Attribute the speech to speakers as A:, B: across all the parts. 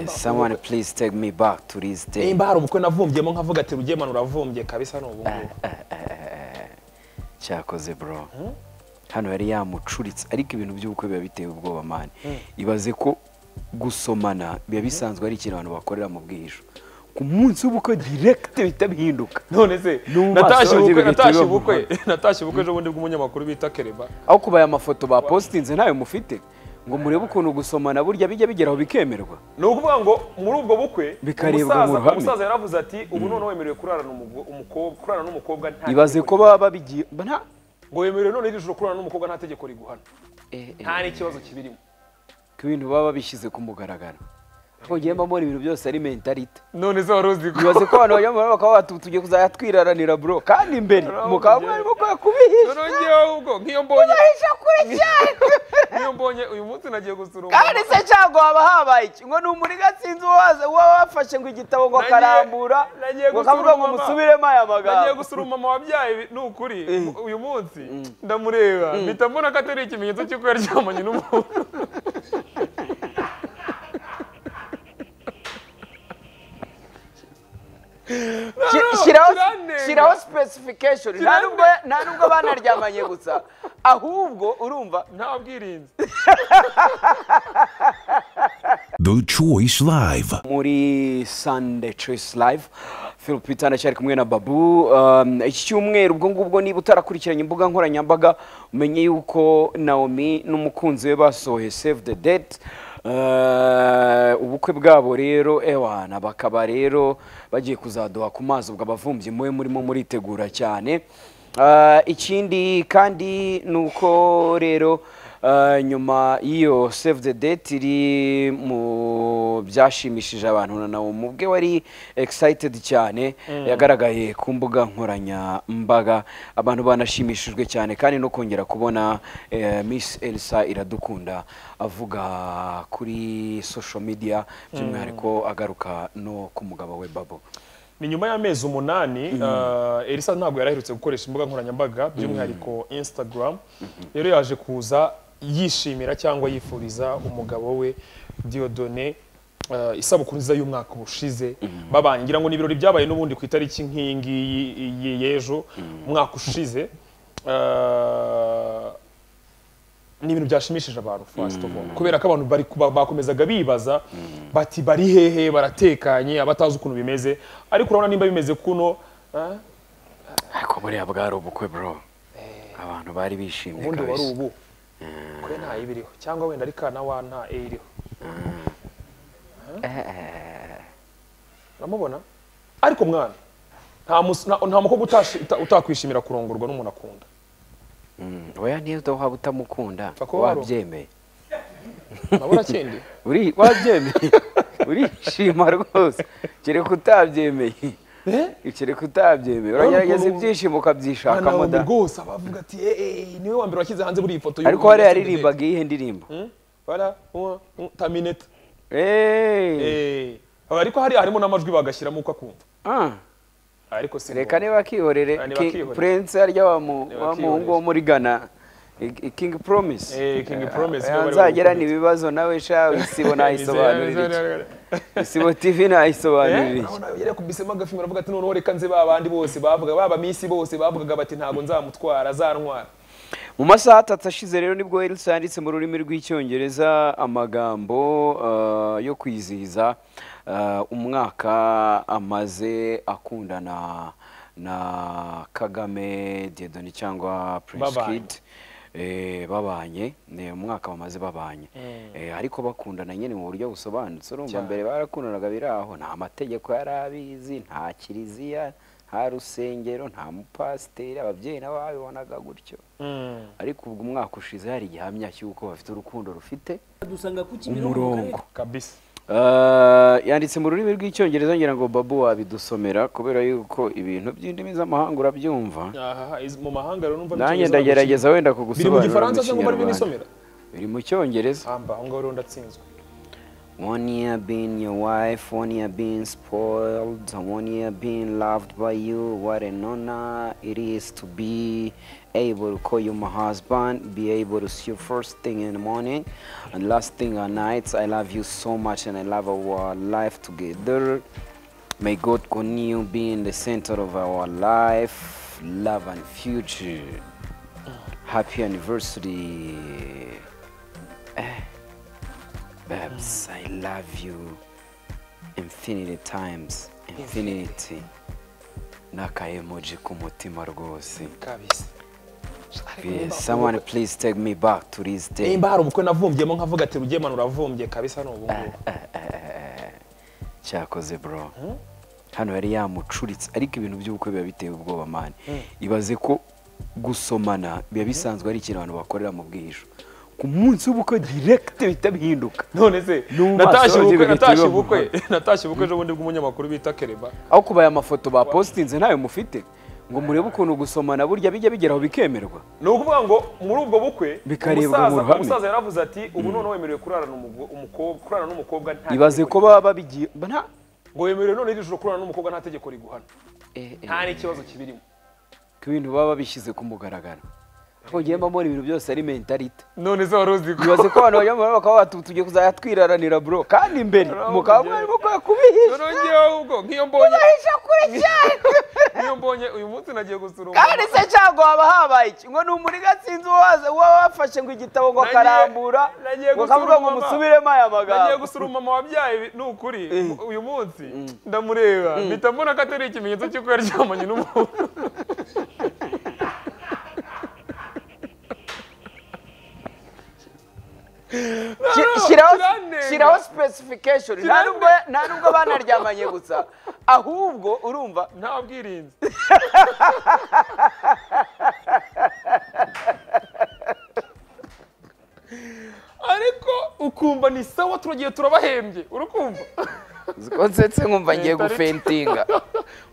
A: someone please take me back to this day
B: nimba hari ubukwe navumbyemo nkavuga ati rugiye manu uravumbye kabisa ni ubu ngubu
A: cyakoze bro hano yari yamucuritse ariko ibintu by'ubukwe biba biteye ubwoba mani ibaze ko gusomana biba bisanzwe ari ikintu abantu bakorera mu bwihisho ku munsi w'ubukwe direct bihita bihinduka
B: none se
A: N'ubu
B: natashye
A: basohoze
B: ubukwe
A: bagahita
B: natashye
A: bibavuga.
B: ubukwe natashye ubukwe ejo bundi bw'umunyamakuru bita kereba
A: aho kubaye amafoto bapositinze ntayo mufite ngo murebe ukuntu gusomana burya bijya bigeraho bikemerwa
B: ni ukuvuga ngo muri ubwo bukwe
A: Bikarebwa mu
B: umusaza-
A: ruhame.
B: umusaza yaravuze ati ubu noneho wemerewe kurarana umugo- umukobwa kurarana n'umukobwa nta
A: ibaze
B: tegeko
A: ko baba babigiye nta-
B: ngo wemerewe none iri joro kurarana n'umukobwa nta tegeko riguhana
A: eh, eh,
B: nta n'ikibazo kibirimo
A: ko ibintu baba babishyize ku mugaragaro ariko ngiye mba mbona ibintu byose ari mentalite
B: none se wari uzi ko
A: ibaze ko abantu bajya mu mahanga bakaba batu- tugiye kuzajya twiraranira bro kandi imbere mukaba mwarimo kwa kubihisha
B: none ngewe ubwo nk'iyo mbonye
A: kubihisha kure cyane
B: nk'iyo mbonye uyu munsi nagiye gusura umugabo.
A: kandi se cyangwa haba habaye iki ngo ni umuriga sinzi uwo waza- uwo wafashe ngo igitabo ngo
B: Nagiye-
A: akarambura
B: nagiye
A: ngo
B: gusura
A: akavuga ngo
B: mama.
A: musubiremo aya
B: nagiye
A: magambo
B: gusura umumama wabyaye ni ukuri uyu munsi ndamureba mpita mbona ko atari ikimenyetso cy'uko yaryamanye n'umuntu
A: Shi-
B: no,
A: shiraho
B: kirandenga.
A: shiraho specification nta
B: Kirande-
A: nubwo nta nubwo banaryamanye gusa ahubwo urumva
B: nta bwirinzi
C: The Choice Live.
A: muri Sunday Choice Live Phil Peter ndacyari kumwe na Babu Um, iki cyumweru ubwo ngubwo niba utarakurikiranye imbuga nkoranyambaga umenye yuko Naomi n'umukunzi we basohoye Save the Date Uh, ubukwe bwabo rero ewana bakaba rero bagiye kuzaduha ku mazi ubwo abavumbyi muwe murimo muritegura cyane Uh, ikindi kandi ni uko rero Uh, nyuma y'iyo save the date iri mu byashimishije abantu na nawe mubwe wari excited cyane yagaragaye ku mbuga nkoranyambaga abantu banashimishijwe cyane kandi no kongera kubona eh, miss elsa iradukunda avuga kuri social media by'umwihariko agaruka no ku mugabo we babo
B: ni nyuma y'amezi umunani eh, elisa ntabwo yaraherutse gukoresha imbuga nkoranyambaga by'umwihariko instagram rero yaje kuza yishimira cyangwa yifuriza umugabo we diodone eh, isabukuru nziza y'umwaka ubushize babanye ngira ngo ni ibirori byabaye n'ubundi ku itariki nk'iyi ngiyi y- y'ejo umwaka ushize Eh, ni ibintu byashimishije abantu first of all kubera ko abantu bari kuba- bakomezaga bibaza bati bari hehe baratekanye abatazi ukuntu bimeze ariko urabona nimba bimeze kuno ah,
A: ariko buriya bwari ubukwe bro abantu bari bishimye
B: ubundi wari
A: kabisa
B: ubu kure nta ibiriho cyangwa wenda ari kana wa nta e iriho uramubona ariko mwana nta mus- nta- nta mukobwa utashi- uta- utakwishimira kurongorwa n'umuntu akunda
A: Mm, oya niyo waba utamukunda
B: Pfa kuba wari-
A: wabyemeye
B: urabona kindi
A: Uri- wabyemeye urishima rwose kereka utabyemeye kereka utabyemeye uragerageza
B: ukuntu-
A: ibyishimo ukabyishakamo
B: abantu
A: da
B: rwose bavuga ati "Eh, eh, niwe wa mbere washyize hanze buriya ifoto
A: ariko hariya yaririmbaga iyihe ndirimbo
B: bara uwa- u- tamineta
A: Eh,
B: Eh, ariko hari harimo n'amajwi bagashyiramo uko akumva
A: ah,
B: ariko si
A: reka
B: ngombwa.
A: niba akihorere
B: Ah, niba
A: Ki-
B: akihorere.
A: prince harya wa mu-
B: Niba
A: wa muhungu wo
B: akihorere.
A: muri ghana I- I- king promise
B: Eh, King Promise niwe
A: Eh,
B: wari
A: nzagera
B: wari
A: ni ibibazo nawe sha isibo nayisobanurira iki isibo tv nayisobanurira iki
B: yari yakubisemo agafilm aravuga ati noneho reka nze ba bandi bose bavuga baba misi bose bavugaga bati ntabwo nzamutwara azantwara
A: mu masaha atatu ashize rero nibwo Elsa yanditse mu rurimi rw'icyongereza amagambo eh, yo kwizihiza eh, umwaka amaze akundana na Kagame Dieudonné cyangwa Prince
B: Babanye.
A: Kid Eh, babanye ni umwaka bamaze babanye Eh, ariko bakundana nyine mu buryo busobanutse urumva mbere barakundanaga biri aho nta mategeko yari abizi nta kiliziya nta rusengero nta mupasiteri ababyeyi nabo babibonaga gutyo ariko ubwo umwaka ushize hari igihamya cy'uko bafite urukundo rufite
D: dusanga ku Kimironko mu
A: umurongo
D: karere
B: kabisa
A: Eh, yanditse mu rurimi rw'icyongereza ngira ngo babu wabidusomera kubera yuko ibintu by'indimi z'amahanga urabyumva
B: aha izi- mu mahanga rero numva
A: nanjye
B: n'icyongereza
A: ndagerageza
B: naguciye.
A: wenda
B: biri mu
A: kugusobanurira mu
B: gifaransa cyangwa bari
A: kinyarwanda
B: binisomera
A: biri mu cyongereza
B: amba aho ngaho rero ndatsinzwe
A: One year being your wife, one year being spoiled, one year being loved by you. What an honor it is to be able to call you my husband, be able to see you first thing in the morning and last thing at night. I love you so much and I love our life together. May God continue being the center of our life, love and future. Happy anniversary. Eh, Babs, I love you infinity times, infinity. Naka emoji kumutima rwose.
B: kabisa
A: Yes, someone please take me back to this day.
B: nimba hari umukwe navumbyemo nkavuga ati rugemana uravumbye kabisa ni ubungubu
A: cyakoze bro hano yari yamucuritse ariko ibintu by'ubukwe biba biteye ubwoba mani ibaze ko gusomana biba bisanzwe ari ikintu abantu bakorera mu bwihisho ku munsi w'ubukwe direkite bihita bihinduka
B: none se
A: N'ubu
B: natashye
A: basohoye
B: ubukwe
A: bagahita
B: natashye
A: bibavuga.
B: ubukwe natashye ubukwe ejo bundi bw'umunyamakuru bita kereba
A: aho kuba aya mafoto bapositinze ntayo mufite ngo murebe ukuntu gusomana burya bijya bigeraho bikemerwa
B: ni ukuvuga ngo muri ubwo bukwe
A: Bikarebwa
B: umusaza-
A: mu ruhame.
B: umusaza yaravuze ati ubu none wemerewe kurarana umugo- umukobwa kurarana n'umukobwa nta
A: ibaze
B: tegeko
A: ko baba babigiye nta
B: riguhana. ngo wemerewe none iri joro kurarana n'umukobwa nta tegeko riguhana
A: Eh, eh,
B: nta n'ikibazo kibirimo
A: ko ibintu baba babishyize ku mugaragaro ariko ngewe mba mbona ibintu byose ari mentalite
B: none se wari uzi ko
A: bibaze ko abantu bajya mu maboko bakaba bati tugiye kuzajya twiraranira bro kandi imbere mukaba mwari mukwiye kubihisha
B: none ngewe ubwo nk'iyo mbonye
A: kubihisha kuri cyane
B: nk'iyo mbonye uyu munsi nagiye gusura
A: kandi
B: umugabo.
A: se cyangwa haba habaye iki ngo ni umuriga sinzi uwo waza- uwo wafashe ngo igitabo ngo
B: Nagiye-
A: akarambura
B: nagiye
A: ngo
B: gusura
A: akavuga ngo
B: umumama.
A: musubiremo aya
B: nagiye
A: magambo
B: gusura umumama wabyaye ibi- ni ukuri uyu munsi ndamureba mpita mbona ko atari ikimenyetso cy'uko yaryamanye n'umuntu
A: Shi-
B: no,
A: shiraho
B: kirandenga.
A: shiraho specification nta
B: Kirandenga.
A: nubwo nta nubwo banaryamanye gusa ahubwo urumva
B: nta bwirinzi ariko ukumva ni sawa turagiye turabahembye urukumva
A: ko nsetse nkumva ngiye
B: Mentality.
A: gufentinga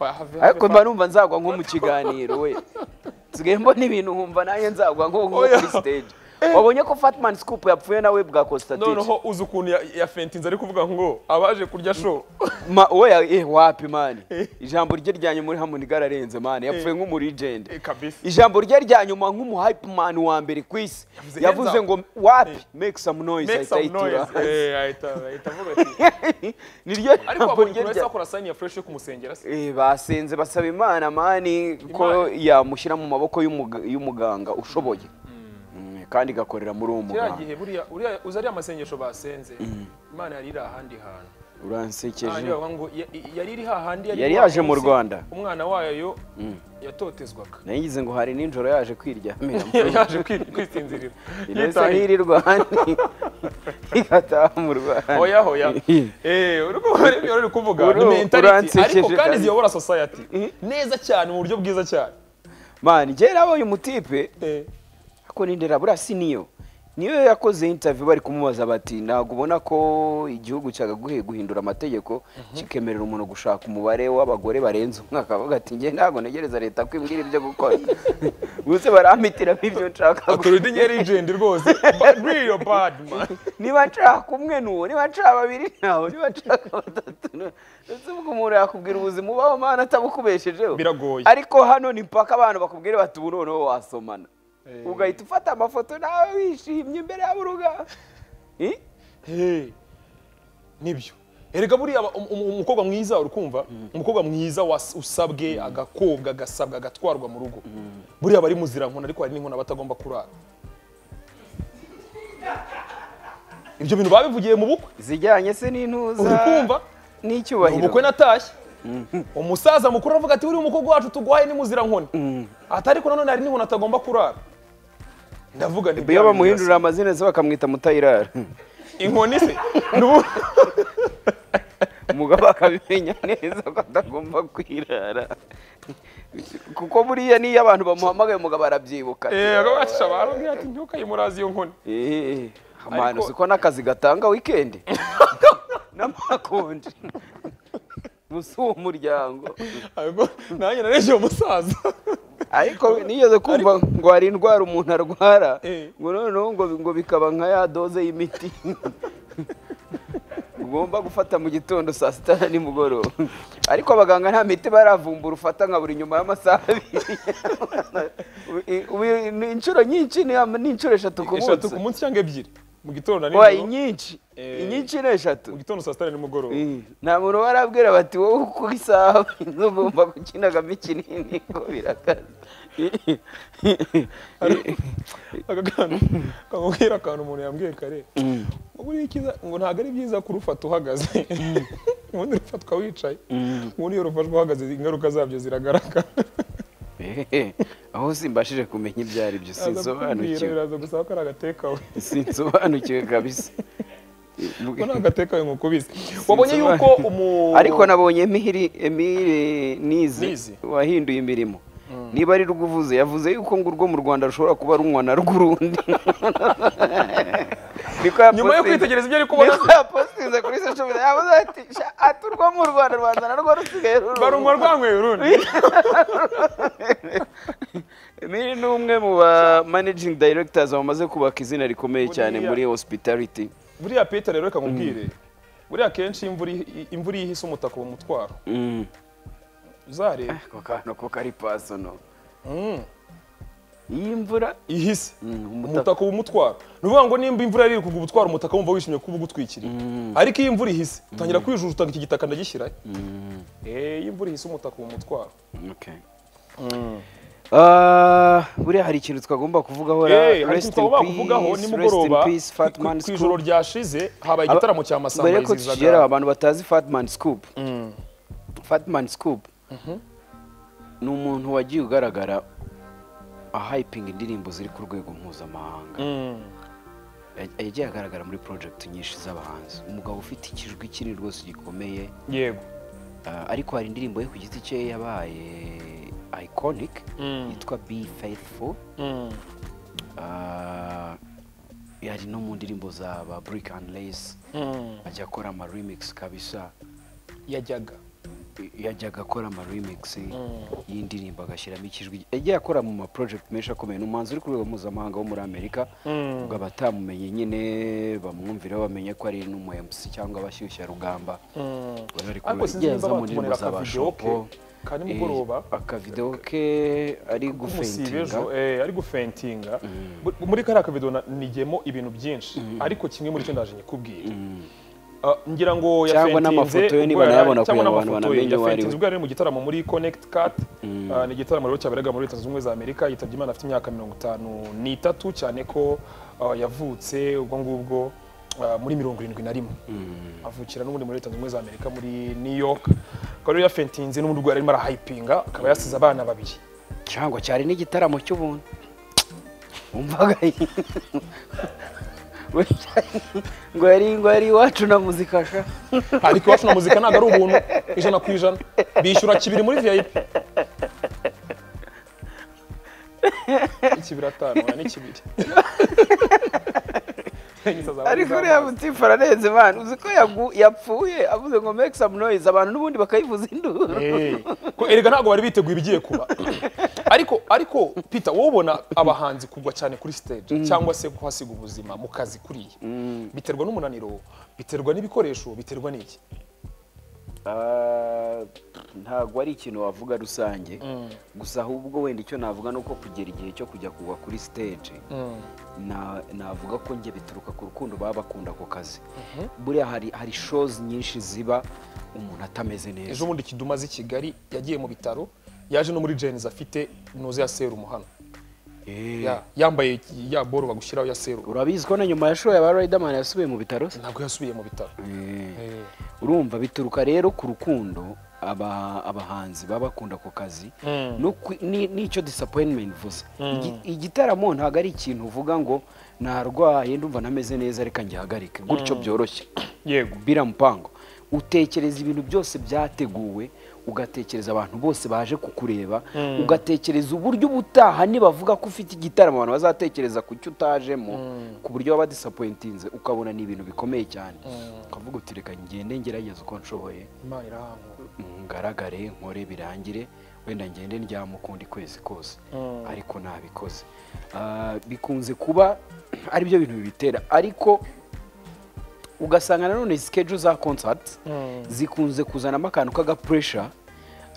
B: Wahave-
A: ariko
B: have
A: mba
B: fun.
A: numva nzagwa nko mu kiganiro we nsigaye mbona ibintu nkumva nanjye nzagwa nko nko
B: Oya.
A: kuri stage wabonye ko fatman scoop yapfuye nawe bwa costatire
B: noneho uzi ukuntu ya- yafentinze ari kuvuga ngo abaje kurya show
A: Ma, oya eh wapi mani ijambo rye rya nyuma muri Harmony gararenze mani yapfuye nk'umuregend
B: Eh, kabisa.
A: ijambo rye rya nyuma nk'umuhype man wa mbere ku isi
B: Yavuze, "Hands
A: yavuze
B: up."
A: ngo wapi make some noise
B: make some
A: ahita ayitura
B: noise Eh, ahita ahita avuga ati
A: hasi. niryo
B: ariko
A: jambo
B: wabonye ukuntu
A: rye rya
B: yahise bakora sayini ya fresh yo kumusengera se
A: Eh, basenze basaba imana mani ko yamushyira mu maboko y'umuga- y'umuganga ushoboye Mm, kandi igakorera muri uwo
B: kiriya
A: muganga
B: gihe buriya uriya uzi ariya masengesho basenze imana yari iri ahandi hantu Ah,
A: uransekeje
B: ngira ngo ya- yari iri hahandi
A: Yari
B: iwacu
A: yaje mu
B: munsi,
A: Rwanda.
B: umwana wayo yatotezwaga
A: nayigize ngo hari nijoro yaje kwiryamira
B: yaje kwi- kwisinzirira
A: Ineza
B: Yitahiye.
A: ntirirwa igataha mu Rwanda
B: hoya hoya eh uri kubona ibyo uri kuvuga ni
A: Uru-
B: mentality
A: uransekeje
B: ariko kandi
A: kandi.
B: ziyobora society neza cyane mu buryo bwiza cyane
A: mani njye nabonye umutipe
B: Eh,
A: ariko ni nderabura si niyo niyo yakoze interview bari kumubaza bati ntabwo ubona ko igihugu cyagaguhe guhindura amategeko kikemerera umuntu gushaka umubare w'abagore barenze umwe akavuga ati njye ntabwo ntegereza leta ko imbwira ibyo gukora gusa barampitiramo ibyo nshaka
B: authority ni legend rwose But real bad man
A: niba nshaka umwe nuwo niba nshaka babiri nawe niba nshaka batatu nawe ndetse ubwo umuntu yakubwira ubuzima ubaho mana atabukubeshejeho
B: Biragoye.
A: ariko hano ni mpaka abantu bakubwira bati ubu noneho wasomana ugahita ufata amafoto nawe wishimye imbere y'aburuga
B: Hey, nibyo erega buriya aba- um- um- umukobwa mwiza urukumva umukobwa mwiza was- usabwe agakobwa agasabwa agatwarwa mu rugo buriya bari muzira nkona ariko hari n'inkona batagomba kurara ibyo bintu babivugiye mu bukwe
A: zijyanye se n'intuza
B: urukumva
A: n'icyubahiro
B: ubukwe natashye umusaza mukuru aravuga ati uriya umukobwa wacu tuguhaye ni muzira nkona ati ariko nanone hari n'inkona atagomba kurara ndavuga ni
A: iyo
B: bya bintu
A: bamuhindurira amazina se bakamwita mutayirara
B: birasa. inkoni se N'ubu-
A: umugabo akabimenya neza ko atagomba kwirara kuko buriya n'iyo abantu bamuhamagaye umugabo arabyibuka
B: Eh, akabasha barambwira ati ntukayimuraze iyo nkoni
A: Eh, amahano
B: Ariko-
A: siko n'akazi gatanga wikendi n'amakonji gusa uwo muryango
B: Ahubwo nanjye nareshye uwo musaza
A: ariko nigeze kumva ngo hari indwara umuntu arwara
B: Eh.
A: ngo noneho ngo ngo bikaba nka ya doze y'imiti ugomba gufata mu gitondo saa sita na nimugoroba ariko abaganga nta miti baravumbura ufata nka buri nyuma y'amasaha abiri Ubi- ubi- ni inshuro nyinshi ni ama- ni inshuro eshatu ku
B: eshatu
A: munsi
B: ku munsi cyangwa ebyiri mu gitondo na
A: wayi
B: nijoro
A: nyinshi
B: Eh,
A: inyinshi ni eshatu
B: mu gitondo saa sita na nimugoroba
A: Eh, nta muntu barabwira bati wowe ku isaha ugomba gukinagamo ikinini ngo birakaze
B: akagana kamubwira akantu umuntu yambwiye kare ngo buriya icyiza ngo ntabwo ari byiza kurufata uhagaze ubundi rufatwa wicaye ubundi iyo rufashwe uhagaze ingaruka zabyo ziragaragara
A: Eh, aho simbashije kumenya ibyo ari byo
B: Aza kukubwira,
A: sinsobanukiwe
B: biraza gusaba ko ari agatekawe
A: sinsobanukiwe kabisa
B: ko ni agatekawe nk'uko ubizi wabonye yuko umu
A: ariko nabonye emihiri emihiri nize
B: Nize.
A: wahinduye imirimo niba ari rwo uvuze yavuze yuko ngo urwo mu rwanda rushobora kuba runywa na rw'urundi Niko
B: Nyuma yo
A: yapostinze-
B: kwitegereza ibyo ari kubona-
A: niko yapostinze kuri social media yavuze ati "Sha, ati urwo mu rwanda rwaza na rwo rusigaye rurunywa."
B: barumva rwanyweye urundi
A: Emile ni umwe mu ba managing directors bamaze kubaka izina rikomeye cyane
B: Buriya-
A: muri hospitality
B: buriya peter rero reka nkubwire buriya kenshi imvura ihi- imvura iyo ihise umutaka uba umutwaro
A: Mm.
B: uzareba
A: ako kantu ko kari personal
B: Mm.
A: iyi mvura
B: ihise
A: umutaka.
B: umutaka uba umutwara ni ukuvuga ngo nimba imvura yari iri kugwa ubutwara umutaka wumva wishimye kuba ugutwikiriye ariko iyo imvura ihise utangira kwijujuta iki gitaka ndagishyirayo Eh, iyo imvura ihise umutaka uba umutwaro
A: Okay. Ah, buriya hari ikintu twagomba kuvugaho
B: Eh, hari ikintu twagomba kuvugaho nimugoroba ku-
A: fatman
B: ku ijoro
A: scoop
B: ryashize habaye igitaramo cya
A: mbere
B: masamba
A: ko tugera abantu batazi fatman scoop fatman scoop ni umuntu wagiye ugaragara ahayipinga indirimbo ziri ku rwego mpuzamahanga Ya- yagiye agaragara muri project nyinshi z'abahanzi umugabo ufite ikijwi kinini rwose gikomeye
B: yego
A: Ah, ariko hari indirimbo ye ku giti cye yabaye iconic
B: Mm.
A: yitwa be faithful
B: Mm.
A: Ah, yari no mu ndirimbo za ba brick and lace
B: Mm.
A: ajya akora ama remix kabisa
B: yajyaga
A: I- yajyaga akora ama remix y'indirimbo agashyiramo ikijwi yagiye akora mu ma project menshi akomeye ni umuhanzi uri ku rwego mpuzamahanga wo muri amerika
B: Mm.
A: ubwo abatamumenye nyine bamwumvira bamenye ko ari n'umu MC cyangwa abashyushya rugamba
B: Mm.
A: bari
B: ariko sinzi
A: yaza
B: niba
A: mu ndirimbo
B: batubonera
A: za ba
B: akavidewo ke
A: Shopo.
B: ka nimugoroba
A: Eh, akavidewo ke ari
B: umusiba
A: gufentinga
B: ejo eh, ari gufentinga Bu- muri kariya kavido nigiyemo ibintu byinshi ariko kimwe muri cyo ndaje nyikubwira Ah, ngira ngo
A: Cyangwa n'amafoto ye niba nayabona
B: kugira
A: kugira ngo abantu bamenye uwo ari we.
B: yafentinze ubwo yari mu gitaramo muri connect cat Ah, ni igitaramo rero cyaberaga muri leta zunze ubumwe za amerika yitabye imana afite imyaka mirongo itanu n'itatu cyane ko ah, yavutse ubwo ngubwo ah, muri mirongo irindwi na rimwe avukira n'ubundi muri leta zunze ubumwe za amerika muri new york akaba rero yafentinze n'ubundi ubwo yari arimo arahayipinga akaba yasize abana babiri
A: cyangwa cyari n'igitaramo cy'ubuntu umvaga ngo yari ngo yari iwacu na muzika sha
B: ariko iwacu na muzika ntabwo ari ubuntu ijana ku ijana bishyura kibiri muri vip ikibiri atanu oya ni kibiri
A: ariko uriya mutifu ararenze imana uzi ko yagu- yapfuye avuze ngo make some noise abantu n'ubundi bakayivuza induru
B: Eh, ko erega ntabwo bari biteguye ibigiye kuba ariko ariko peter wowe ubona abahanzi kugwa cyane kuri stage cyangwa se kuhasiga ubuzima mu kazi kuriya biterwa n'umunaniro biterwa n'ibikoresho biterwa n'iki
A: Ah, ntabwo ari ikintu wavuga rusange gusa ahubwo wenda icyo navuga ni uko kugera igihe cyo kujya kugwa kuri stage na- navuga ko njye bituruka ku rukundo baba bakunda ako kazi buriya hari hari shows nyinshi ziba umuntu atameze neza
B: ejo bundi kidumaze i kigali yagiye mu bitaro yaje no muri jenizi afite nuze ya serumu hano
A: Eh,
B: Ya- yambaye ya boro bagushyiraho ya serumu
A: urabizi ko na nyuma ya show ya ba Riderman yasubiye mu bitaro se?
B: ntabwo yasubiye mu bitaro
A: Eh,
B: Eh,
A: urumva bituruka rero ku rukundo aba abahanzi baba bakunda ako kazi
B: Mm.
A: no kwi- ni- n'icyo disappointment mvuze Igi- igitaramo ntabwo ari ikintu uvuga ngo narwaye ndumva ntameze neza reka ngihagarike gutyo byoroshye
B: yego
A: bira mpango utekereza ibintu byose byateguwe ugatekereza abantu bose baje kukureba ugatekereza uburyo ubutaha nibavuga ko ufite igitaramo abantu bazatekereza ku cyo utajemo ku buryo waba disappointinze ukabona ni ibintu bikomeye cyane ukavuga uti reka ngende ngerageza uko nshoboye
B: imana irahamwe
A: ngaragare nkore birangire wenda ngende ndyama ukundi kwezi kose ariko ntabikoze Ah, bikunze kuba aribyo bintu bibitera ariko ugasanga nanone sikeju za konsati zikunze kuzanamo akantu k'agapuresha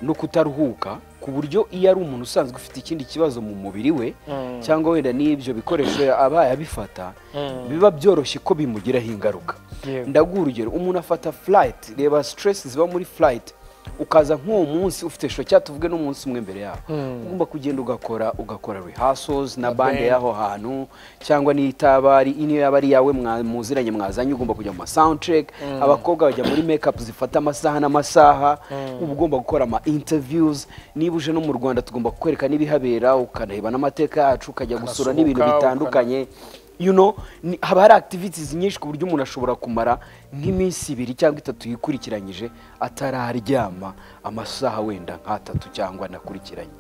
A: no kutaruhuka ku buryo iyo ari umuntu usanzwe ufite ikindi kibazo mu mubiri we cyangwa wenda n'ibyo bikoresho abaye abifata biba byoroshye ko bimugiraho ingaruka
B: Yego.
A: ndaguha urugero umuntu afata furayiti reba siteresi ziba muri furayiti ukaza nk'uwo munsi ufite shoca tuvuge n'umunsi umwe mbere yaho ugomba kugenda ugakora ugakora rehasozi na bande y'aho hantu cyangwa n'itaba ari niyo yaba ari iyawe mwa- muziranye mwazanye ugomba kujya mu masawunceke abakobwa bajya muri mekapu zifata amasaha n'amasaha uba ugomba gukora ama interviews niba uje no mu rwanda tugomba kukwereka n'ibihabera ukareba n'amateka yacu ukajya gusura n'ibintu
B: Ukanasuka,
A: bitandukanye you know, ni- haba hari activities nyinshi ku buryo umuntu ashobora kumara nk'iminsi ibiri cyangwa itatu yikurikiranyije atararyama amasaha wenda nk'atatu cyangwa anakurikiranye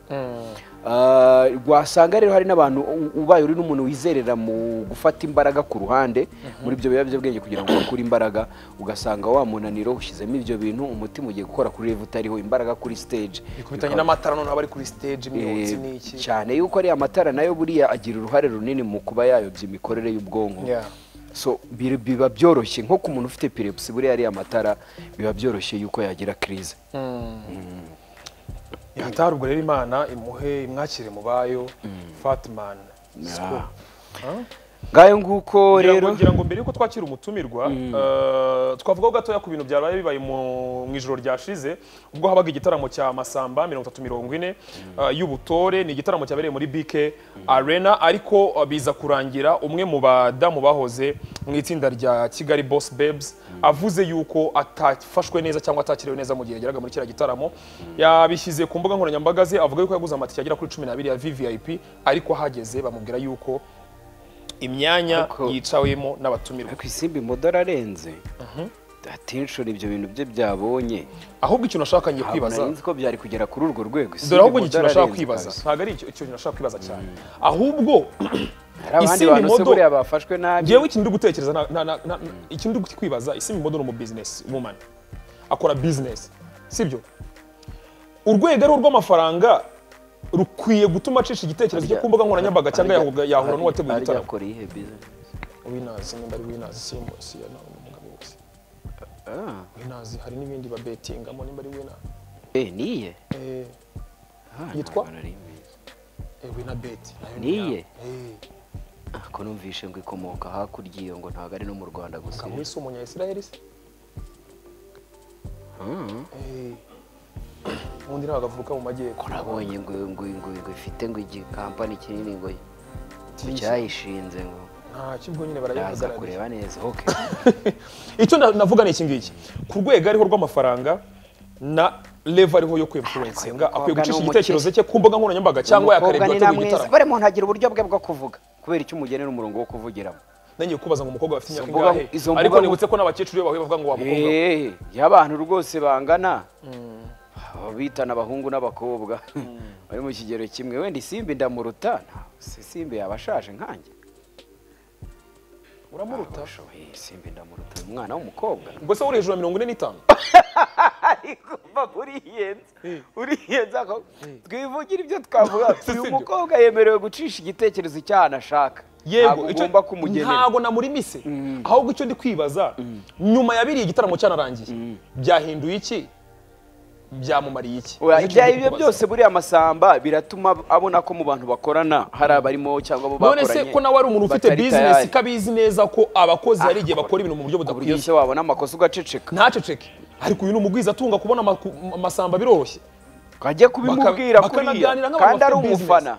A: Ah, wasanga rero hari n'abantu u- ubaye uri n'umuntu wizerera mu gufata imbaraga ku ruhande muri ibyo biyobyabwenge kugira ngo bakure imbaraga ugasanga wa munaniro ushyizemo ibyo bintu umutima ugiye gukora kuri rev utariho imbaraga kuri stage
B: bikubitanye
A: Bikaba-
B: n'amatara noneho abari kuri stage imyotsi
A: Eh,
B: n'iki
A: cyane yuko ariya matara nayo buriya agira uruhare runini mu kuba yayobya imikorere y'ubwonko
B: Yeah.
A: so bi- biba byoroshye nko ku muntu ufite pirepusi buriya ariya matara biba byoroshye yuko yagira kirize
B: yatari ubwo rero imana imuhe imwakire mu bayo fatman Scoop. Huh?
A: ngayo nguko
B: Ngira ngo-
A: rero
B: ngira ngo mbere yuko twakira umutumirwa eh, twavugaho gatoya ku bintu byabaye bibaye mu mu ijoro ryashize ubwo habaga igitaramo cya masamba mirongo itatu mirongo ine eh, y'ubutore ni igitaramo cyabereye muri bk arena ariko eh, biza kurangira umwe mu badamu bahoze mu itsinda rya kigali boss babes avuze yuko atafashwe neza cyangwa atakiriwe neza mu gihe yageraga muri kiriya gitaramo yabishyize ku mbuga nkoranyambaga ze avuga yuko yaguze amatike agera kuri cumi n'abiri ya vvip ariko ahageze bamubwira yuko imyanya
A: Ariko-
B: yicawemo n'abatumirwa
A: ariko isimbi modoro arenze atenshoni ibyo bintu bye byabonye
B: ahubwo ikintu nashaka ngiye
A: kwibaza
B: kwibaza
A: ko byari kugera kuri urwo rwego Isimbi
B: dore ahubwo ngiye
A: Modoro
B: ikintu nashaka kwibaza
A: arenze kabisa.
B: ntabwo ari icyo ikintu nashaka kwibaza cyane ahubwo
A: hari abandi
B: Isimbi
A: bantu se
B: Modoro-
A: buriya bafashwe nabi
B: ngewe ikintu ndi gutekereza na- na- na- na- ikintu ndi kwibaza isimbi modoro mu business woman akora business sibyo urwego ari rw'amafaranga rukwiye gutuma acisha igitekerezo cyo ku mbuga nkoranyambaga cyangwa yahuga- yahura n'uwateguye
A: Harya
B: igitaramo
A: akora iyihe business?
B: winazi nimba ari winazi simusi ya umugabo wese
A: Ah,
B: winazi hari n'ibindi babetingamo nimba ari winazi
A: eh, niye
B: Eh,
A: Ah,
B: Yitwa?
A: ntabwo nari mbizi.
B: eh, winabeti nayo
A: Niye?
B: Eh.
A: ko numvishe ngo ikomoka hakurya iyo ngo ntabwo ari no mu rwanda gusa
B: Kamwe si umunya Israel se? Eh. Undi ntabwo avuka mu majyepfo.
A: urabonye ngo ngo ngo ngo ifite ngo igikampani kinini ngo ngo
B: Tisi.
A: cyayishinze ngo
B: Nta kibwo nyine
A: yaza
B: barayihagarariye.
A: kureba neza oke
B: Icyo na- navuga ni iki ngiki. Ku rwego ariho rw'amafaranga na level ariho yo kwimfurensinga
A: Ariko
B: akwiye
A: umukobwa
B: gucisha
A: ni
B: igitekerezo cye ku mbuga nkoranyambaga cyangwa
A: Umukobwa
B: yakarebwa
A: ni
B: ateguye
A: namwiza
B: igitaramo.
A: buri muntu agira uburyo bwe bwo kuvuga kubera icyo umugenera umurongo wo kuvugiramo
B: Nangiye kubaza ngo umukobwa afite imyaka
A: Izo mbuga-
B: ingahe.
A: izo
B: Ariko
A: mbuga-
B: nibutse ko n'abakecuru iyo bahuye bavuga ngo wa mukobwa. we.
A: eee iyo abantu rwose bangana bitana abahungu n'abakobwa bari mu kigero kimwe wenda isimbi ndamuruta nta- si isimbi yaba ashaje nkanjye
B: Uramuruta.
A: Bashoboye, isimbi ndamuruta ni umwana w'umukobwa
B: Ubwo se uri hejuru ya mirongo ine n'itanu?
A: ariko papa uriyenza uriyenza ako- twivugire ibyo twavuga
B: sibyo.
A: uyu mukobwa yemerewe gucisha igitekerezo icyaha ashaka ntabwo
B: icyo-
A: ugomba kumugenera
B: ntago namurimise ahubwo icyo ndi kwibaza nyuma ya biriya igitaramo cyanarangiye byahinduye iki byamumariye iki
A: Oya,
B: Nicyo
A: ibya
B: ndi
A: ibyo
B: kubaza.
A: byose buriya masamba biratuma abona ko mu bantu bakorana hari abarimo cyangwa abo
B: none
A: bakoranye
B: se ko nawe ari umuntu ufite
A: batari
B: bizinesi
A: tayari.
B: ko abizi neza ko abakozi hari igihe
A: Ah,
B: bakora ibintu mu buryo
A: Ku buryo
B: budakwiye
A: se wabona amakosa ugaceceka
B: ntaceceke ariko uyu ni umugwizatunga kubona amaku- amasamba biroroshye
A: ukajya kubimubwira
B: Baka-
A: kuriya
B: bakanaganira nk'abantu
A: kandi ari
B: bafite
A: umufana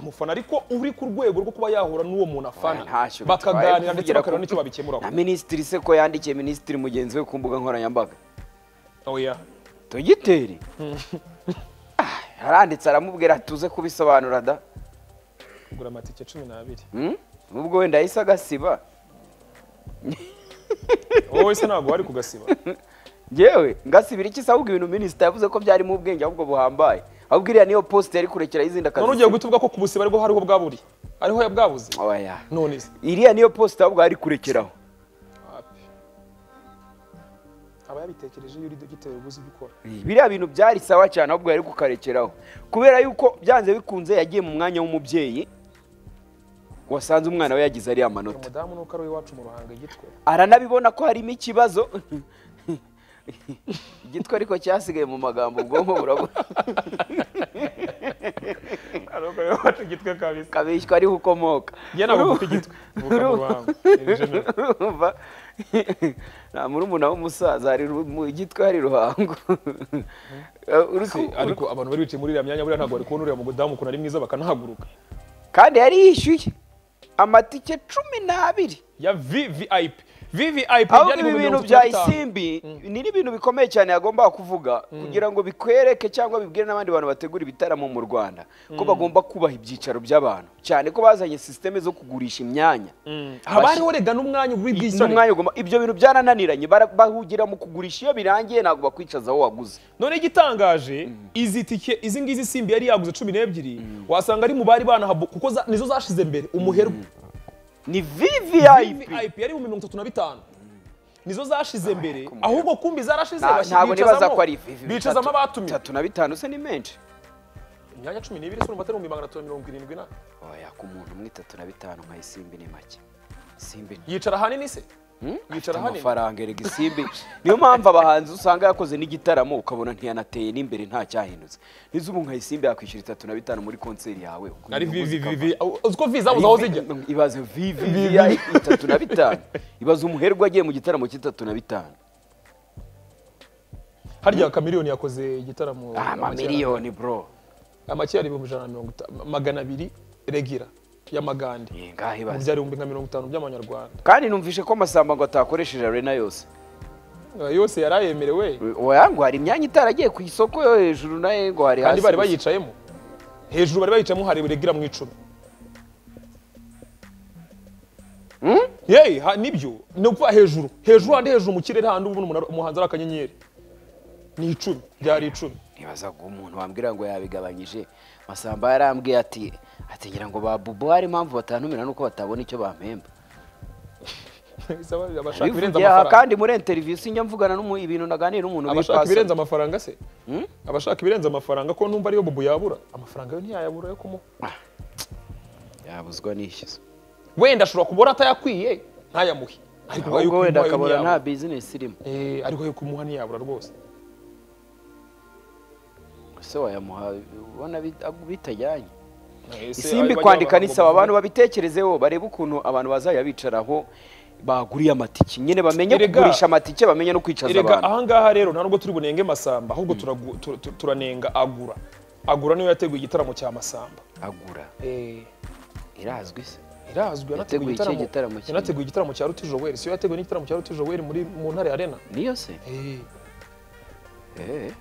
B: umufana ariko uri ku rwego rwo kuba yahura n'uwo muntu afana
A: ntacyo
B: bakaganira
A: bitwaye
B: ndetse
A: kuvugira
B: bakareba
A: ku-
B: n'icyo babikemuraho
A: na minisitiri se ko yandikiye minisitiri mugenzi we ku mbuga nkoranyambaga
B: oya
A: dogiteri Ah, yaranditse aramubwira tuze kubisobanura da
B: kugura amatike cumi n'abiri
A: Hmm? ubwo wenda yahise agasiba
B: wowe se ntabwo wari kugasiba
A: ngewe ngasibira iki se ahubwo ibintu minisita yavuze ko byarimo ubwenge ahubwo buhambaye ahubwo iriya niyo posite yari kurekera izindi
B: none ugiye guhita uvuga ko ku busiba ariho hariho bwaburi ariho bwabuze
A: oya
B: none se
A: iriya niyo posite ahubwo yari kurekeraho
B: wapi aba yabitekereje iyo uri dogiteri ubuze ibyo ukora
A: biriya bintu byari sawa cyane ahubwo yari kukarekeraho kubera yuko byanze bikunze yagiye mu mwanya w'umubyeyi wasanze umwana we yagize ariya manota
B: umudamu nuko ari iwacu mu ruhanga igitwe
A: aranabibona ko harimo ikibazo igitwe ariko cyasigaye mu magambo ubwonko burabura
B: ariko iwacu igitwe kabisa
A: kabishywa ariho ukomoka
B: njye ntabwo mfite igitwe mvuka mu ruhanga In general.
A: urumva nta murumuna w'umusaza hari ru- mu igitwe hari ruhango
B: Si, ariko abantu bari bicaye muri iriya myanya buriya ntabwo bari kubona uriya mudamu ukuntu ari mwiza bakanahaguruka
A: kandi yari yishyuye amatike cumi n'abiri
B: ya vvip vvip
A: ahubwo
B: byari mu
A: ibi bintu
B: mirongo itatu
A: bya
B: na bitanu.
A: isimbi ni n'ibintu bikomeye cyane yagombaga kuvuga kugira ngo bikwereke cyangwa bibwire n'abandi bantu bategura ibitaramo mu rwanda ko bagomba kubaha ibyicaro by'abantu cyane ko bazanye sisiteme zo kugurisha imyanya
B: haba hariho rega n'umwanya w'ubwishyure
A: n'umwanya ugomba ibyo bintu byarananiranye bara- bahugira mu kugurisha iyo birangiye ntabwo bakwicaza aho waguze
B: none igitangaje izi tike izi ngizi simbi yari yaguze cumi n'ebyiri wasanga ari mu bari banahabu kuko za- nizo zashize mbere umuherwe
A: ni vvip
B: vvip yari mu mirongo itatu na bitanu nizo zashize mbere ahubwo kumbi zarashize
A: Nta-
B: bashyi-
A: ntabwo nibaza
B: bicazamo-
A: ko ari vvip
B: bicazamo
A: Bitatu-
B: abatumiwe
A: bitatu na bitanu se ni menshi
B: imyanya cumi n'ibiri se urumva atari ibihumbi magana atatu na mirongo irindwi na
A: oya ku muntu umwe itatu na bitanu nka isimbi ni make isimbi ni
B: yicara ahanini se yicara ahanini
A: amafaranga erega isimbi niyo mpamvu abahanzi usanga yakoze n'igitaramo ukabona ntiyanateye n'imbere nta cyahindutse nizo ubu nka isimbi yakwishyura itatu na bitanu muri konseri yawe
B: ari
A: kugira ngo
B: vivi
A: muzika-
B: vivi uzi ko vivi zabuze aho zijya
A: ibaze vivi itatu na bitanu ibaze umuherwe agiye mu gitaramo cy'itatu na bitanu
B: harya kamiriyoni yakoze igitaramo
A: amamiliyoni bro
B: amakiyari ibihumbi ijana na mirongo itanu magana abiri regira y'amagande
A: Ni ngaho
B: mu
A: ibaze
B: byari ibihumbi nka mirongo itanu by'amanyarwanda
A: kandi numvishe ko amasamba ngo atakoresheje arena yose
B: Eh, yose yari ayemerewe
A: oya ngo hari imyanya itaragiye ku isoko yo hejuru nayo ngo hari
B: kandi
A: hasi
B: bari
A: gusa.
B: bayicayemo hejuru bari bayicayemo hari regira mu icumi yeyi ha- nibyo ni ukuvuga hejuru hejuru handi hejuru mu kirere handi ubona umunara- umuhanzi ari akanyenyeri ni icumi byari icumi
A: nibaza ngo umuntu wambwira ngo yabigabanyije masamba yarambwiye ati ati ngira ngo ba bubu hari impamvu batantumira nuko batabona icyo bampemba
B: Bisaba- abashaka ibirenze
A: Bivugiye aha
B: amafaranga
A: kandi muri interview sinjya mvugana n'umu ibintu naganira n'umuntu
B: abashaka
A: witwa
B: ibirenze amafaranga se abashaka ibirenze amafaranga ko numva ariyo bubu yabura amafaranga yo ntiyayabura yo kumuha
A: Sam. yabuzwa nishyuza
B: wenda ashobora kubura atayakwiye ntayamuhe ariko
A: ahubwo
B: ayo kumuha
A: wenda
B: yo
A: akabura nta
B: ntiyabura.
A: business irimo
B: Eh, ariko yo kumuha ntiyabura rwose
A: ese wayamuha ubona bit- bitajyanye
B: Ese
A: isimbi
B: ayo
A: kwandika
B: bajya
A: nisaba
B: bavuga-
A: abantu babitekerezeho barebe ukuntu abantu bazajya bicaraho baguriye amatike nyine bamenye
B: Erega-
A: kugurisha amatike bamenye no kwicaza
B: erega
A: abantu
B: ahangaha rero nta nubwo turi bunenge masamba ahubwo turagu- tu- tu- turanenga agura agura niwe yateguye igitaramo cya masamba
A: agura
B: Eh,
A: irazwi se
B: irazwi yanateguye
A: Yateguye ikihe gitaramo
B: igitaramo
A: kinini?
B: yanateguye igitaramo cya ruti joweli siyo yateguye n'igitaramo cya ruti joweli muri mu ntare arena
A: niyo se
B: Eh,
A: Eh.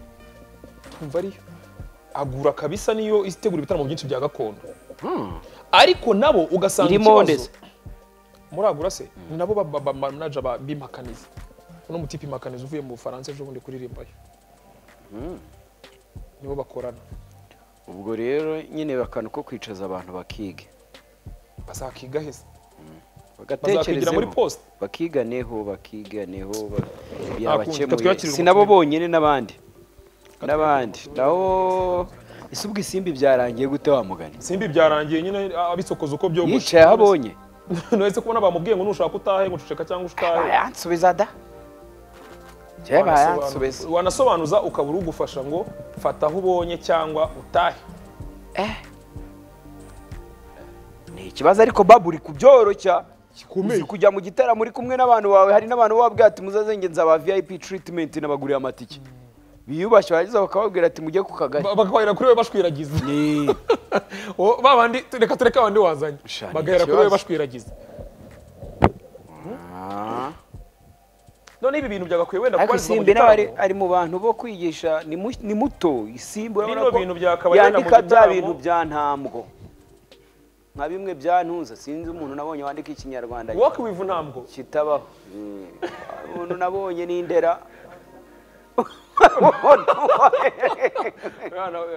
B: twumva ariyo agura kabisa niyo itegura ibitaramo byinshi bya gakondo
A: Hmm.
B: ariko nabo ugasanga
A: Irimo ndetse.
B: ikibazo muragura se ni nabo bamanaja bimakaniza uno mutipe imakaniza uvuye mu bufaransa ejo bundi kuririmbayo nibo bakorana
A: ubwo rero nyine bakana uko kwicaza abantu bakiga
B: bazakiga heza bazakigira muri
A: bagatekerezeho
B: poste
A: bakiganeho bakiganeho ba-
B: kundi, reka
A: yabakemuye
B: twiyakirire
A: si nabo
B: umukiriya.
A: bonyine n'abandi n'abandi naho ese ubwo isimbi byarangiye gute wamugani
B: simbi byarangiye nyine abisokoza uko byogoshe
A: yicaye aho abonye
B: nahise kubona bamubwiye ngo nushaka utahe ngo uceceka cyangwa utahe
A: bayansubiza da Njyewe bayansubiza
B: wanasobanuza ukabura ugufasha ngo fata aho ubonye cyangwa utahe
A: ni ikibazo ariko babu uri kubyoroshya
B: Gikomeye.
A: uzi kujya mu gitaramo uri kumwe n'abantu bawe hari n'abantu wabwira ati muzazengenza aba vip treatment n'abaguriye amatike biyubashye barangiza bakababwira ati mujye ku kagari
B: Ba- bakahera kuri we bashwiragiza
A: Ni-
B: O, ba bandi reka tureke abandi wazanye
A: Sha, ni
B: bagahera kuri we
A: ikibazo.
B: bashwiragiza
A: Ah.
B: none ibi bintu byagakwiye wenda
A: ariko
B: kubarizwa mu
A: isimbi nawe ari,
B: gitaramo
A: ari mu bantu bo kwigisha ni mu- ni muto isimbi urabona
B: Bino
A: ko
B: bintu byakabaye wenda mu
A: yandika bya
B: gitaramo.
A: bintu bya ntambwo nka bimwe byantuza sinzi umuntu nabonye wandika ikinyarwanda
B: work with ntabwo
A: kitabaho umuntu nabonye ni indera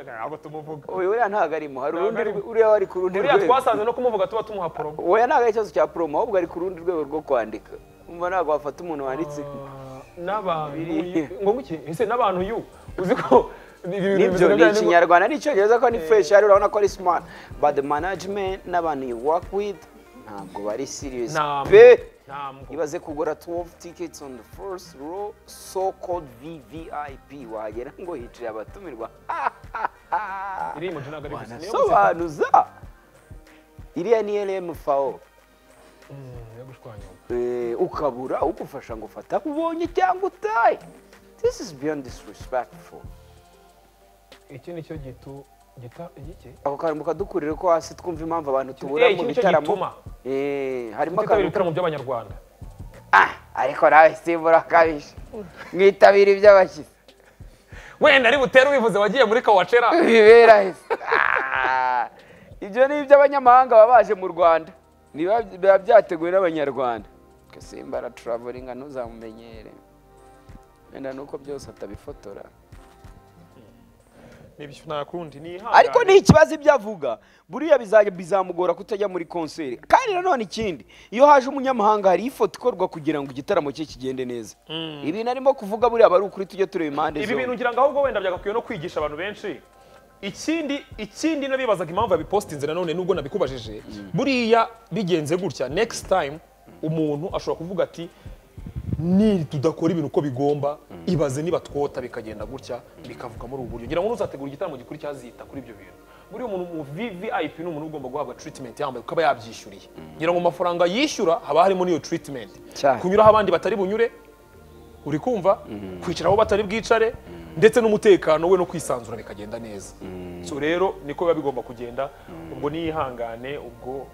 B: ntabwo tumuvuga
A: uyu uriya ntabwo arimo hari
B: Ntabwo
A: urundi
B: arimo.
A: rwe- uriya ari ku rundi
B: uriya
A: rwego
B: twasanze no kumuvuga tuba tumuha promo
A: oya ntabwo ari ikibazo cya promo ahubwo ari ku rundi rwego rwo kwandika umva ntabwo wafata umuntu wanditse
B: n'abantu
A: Biri-
B: ngo ngiki ese n'abantu yu uzi ko ibi bintu
A: nibyo
B: bimeze
A: ni
B: neza,
A: ikinyarwanda n'icyongereza ko ni fresh hari urabona ko ari smart but the management n'abantu you work with ntabwo bari serious
B: Ntabwo.
A: pe
B: ntabwo
A: ibaze kugura 12 tickets on the first row so called VVIP wagera ngo hicaye abatumirwa
B: iriya moto ntabwo ari gusa niyo gusa
A: wanasobanuza iriya ni LMFAO
B: niyo gushwanyuka
A: Eh, ukabura ugufasha ngo fata ubonye cyangwa utaye this is beyond disrespectful
B: iki ni cyo gitu gita igiki
A: ako kantu kadukurire ko hasi twumva impamvu abantu tubura
B: Eh, iki
A: mu
B: ni cyo
A: bitaramo
B: gituma
A: Eh, harimo
B: kutitabira
A: akantu
B: ibitaramo by'abanyarwanda
A: Ah, ariko nawe simba urakabije mwitabira iby'abashyitsi
B: wenda ari butere ubivuze wagiye muri kawacera
A: bibera heza Ah, ibyo ni iby'abanyamahanga baba baje mu rwanda Niba- biba byateguwe n'abanyarwanda Twe simba araturavuringa ntuzamumenyere wenda nuko byose atabifotora
B: nibyo nta kundi nihangane
A: ariko ni ikibazo ibyo avuga buriya bizajya bizamugora kutajya muri konseri kandi nanone ikindi iyo haje umunyamahanga hari ifoto ikorwa kugira ngo igitaramo cye kigende neza ibintu arimo kuvuga buriya aba ari ukuri tujye tureba impande
B: ibi bintu
A: zombi
B: ngira ngo ahubwo wenda byagakwiye no kwigisha abantu benshi ikindi ikindi nabibazaga impamvu yabipositinze nanone nubwo nabikubajije buriya bigenze gutya next time umuntu ashobora kuvuga ati ni tudakora ibintu uko bigomba ibaze niba twota bikagenda gutya bikavuga muri ubu buryo ngira ngo n'uzategura igitaramo gikurikira azita kuri ibyo bintu buriya umuntu mu VVIP ni umuntu ugomba guhabwa treatment yambaye ukaba yabyishyuriye ngira ngo mu mafaranga yishyura haba harimo n'iyo treatment
A: Cyane.
B: kunyuraho abandi batari bunyure uri kumva kwicara aho batari bwicare ndetse n'umutekano we no kwisanzura bikagenda neza so rero niko biba bigomba kugenda ubwo niyihangane ubwo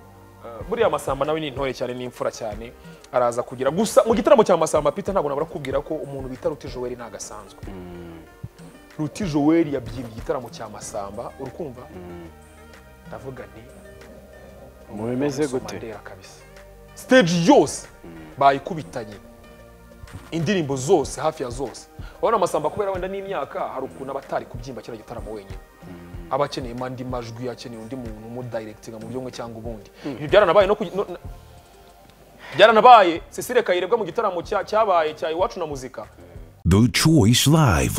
B: eh, buriya amasamba nawe ni intore cyane ni imfura cyane araza kugira gusa mu gitaramo cya masamba peter ntabwo nabura kubwira ko umuntu bita ruti joel ntabwo asanzwe ruti joel yabyimbye igitaramo cya masamba uri kumva ndavuga nti
A: mubimeze
B: Nelson
A: gute
B: Mandela kabisa stage yose bayikubitanye indirimbo zose hafi ya zose urabona amasamba kubera wenda n'imyaka hari ukuntu aba atari kubyimba kino gitaramo wenyine aba akeneye andi majwi akeneye undi muntu umudayiregitinga mu buryo bumwe cyangwa ubundi ibyo byaranabaye no kugi- no- na- byaranabaye cecile kayirebwa mu gitaramo cya- cyabaye cya iwacu na muzika
C: The Choice Live.